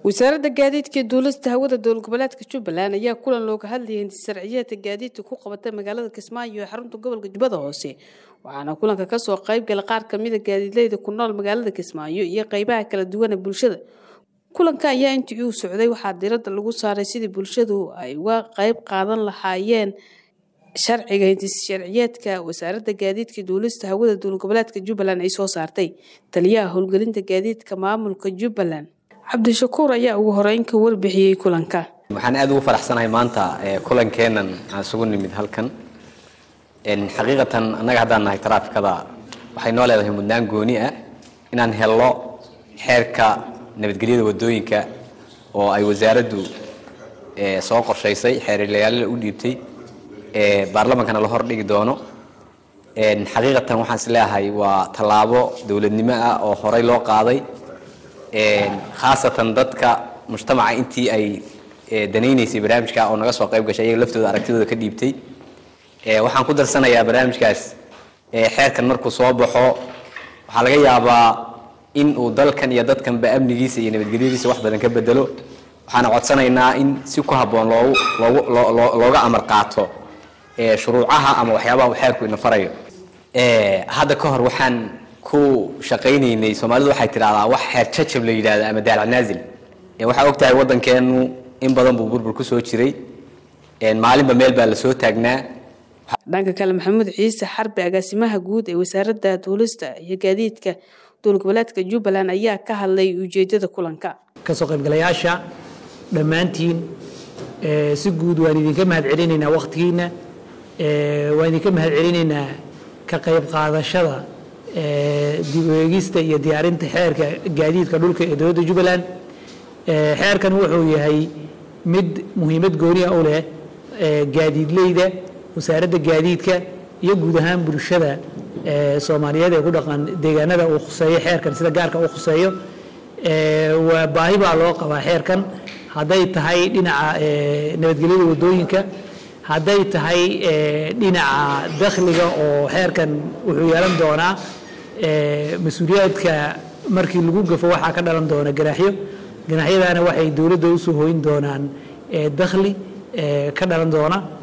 wasaaradda gaadiidka iyo duulista hawada dowlad goboleedka jubbaland ayaa kulan looga hadlayay hintisharciyeedka gaadiidka ku qabatay magaalada kismaayo ee xarunta gobolka jubbada hoose waxaana kulanka kasoo qayb galay qaar kamida gaadiidleyda ku nool magaalada kismaayo iyo qeybaha kala duwan ee bulshada kulanka ayaa intii uu socday waxaa diradda lagu saaray sidii bulshadu ay uga qeyb qaadan lahaayeen sharciga hintisharciyeedka wasaaradda gaadiidka duulista hawada dowlad goboleedka jubbaland ay soo saartay taliyaha howlgelinta gaadiidka maamulka jubbaland cabdishakuur ayaa ugu horeyn ka warbixiyey kulanka waxaan aad ugu faraxsanahay maanta kulankeenan aan isugu nimid halkan xaqiiqatan annaga haddaan nahay taraafikada waxay noo leedahay mudnaan gooni ah inaan helno xeerka nabadgelyada wadooyinka oo ay wasaaraddu soo qorshaysay xeerlayaalada u dhiibtay baarlamaankana la hordhigi doono xaqiiqatan waxaan is leeyahay waa tallaabo dowladnimo ah oo horey loo qaaday khaasatan dadka mujtamaca intii ay danaynaysay barnaamijka oo naga soo qayb gashay iyaga laftooda aragtidooda ka dhiibtay waxaan ku darsanayaa barnaamijkaas xeerkan markuu soo baxo waxaa laga yaabaa in uu dalkan iyo dadkanba amnigiisa iyo nabadgelyadiisa wax badan ka bedelo waxaana codsanaynaa in si ku habboon loogu loogu looga amar qaato shuruucaha ama waxyaabaha uu xeerku ina farayo hadda ka hor waxaan ku shaqaynaynay soomaalidu waxay tidhahdaa wax xeer jajab la yidhahda ama daalac naazil waxaa og tahay waddankeenu in badan buu burbur ku soo jiray maalinba meel baa la soo taagnaa dhanka kale maxamuud ciise xarbi agaasimaha guud ee wasaaradda duulista iyo gaadiidka dowlad goboleedka jubbaland ayaa ka hadlay ujeedada kulanka kasoo qaybgalayaasha dhammaantiin si guud waan idinka mahad celinaynaa wakhtigiina waan idinka mahad celinaynaa ka qayb qaadashada dib u eegista iyo diyaarinta xeerka gaadiidka dhulka ee dowladda jubbaland xeerkan wuxuu yahay mid muhiimad gooniya u leh gaadiidleyda wasaaradda gaadiidka iyo guud ahaan bulshada soomaaliyeed ee ku dhaqan deegaanada uu khuseeyo xeerkan sida gaarka uu khuseeyo waa baahi baa loo qabaa xeerkan hadday tahay dhinaca nabadgelyada wadooyinka hadday tahay dhinaca dakhliga oo xeerkan wuxuu yeelan doonaa mas-uuliyaadka markii lagu gafo waxaa ka dhalan doona ganaaxyo ganaaxyadaana waxay dowladda usoo hoyn doonaan dakhli ka dhalan doona